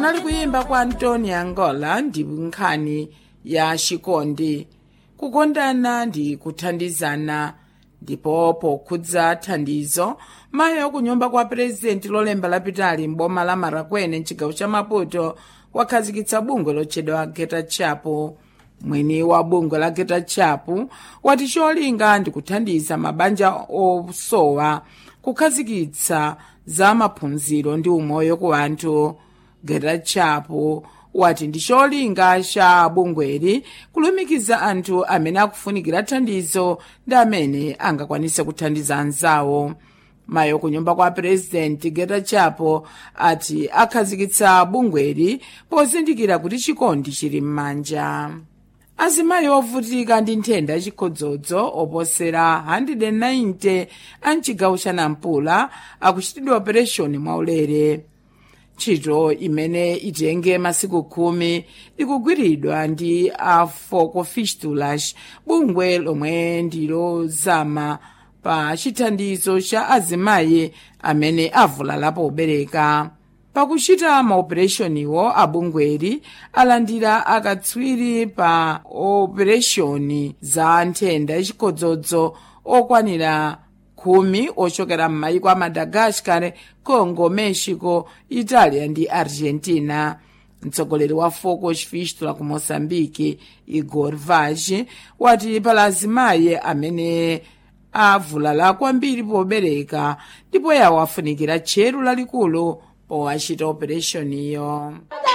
kunali kuyimba kwa antoni angola ndi nkhani ya chikondi kukondana ndi kuthandizana ndipo pokhudza thandizo mayi akunyumba kwa purezidenti lolemba lapitali m'boma la marakwene mchigawo cha maputo wakhazikitsa bungwe lotchedwa geta chapo mwini wa bungwe la geta chapo wati cholinga ndi kuthandiza mabanja osowa kukhazikitsa za maphunziro ndi umoyo ku anthu geta chapo wati ndi cholinga cha bungweli kulumikiza anthu amene akufunikira thandizo ndi amene angakwanise kuthandiza anzawo mayi kunyumba kwa purezidenti geta chapo ati akhazikitsa bungweli pozindikira kuti chikondi chili m'manja azimayi ovutika ndi nthenda yachikhodzodzo oposera 190 a mchigawo cha nampula akuchitidwa opereshoni mwaulere ntchito imene itenge masiku khumi ikugwiridwa ndi a foco fistulas bungwe lomwe ndilozama pa chithandizo cha azimayi amene avulala pobereka pakuchita maopereshoniwo abungweli alandira akatswiri pa opereshoni za nthenda yachikhodzodzo okwanira khumi ochokera m'mayiko a madagascar congo mexico italia ndi argentina mtsogoleri wa foco fistula ku moçambique igor vaz wati pala azimayi amene avulala kwambiri pobereka ndipo yawo afunikira tcheru lalikulu powachita opereshoniyo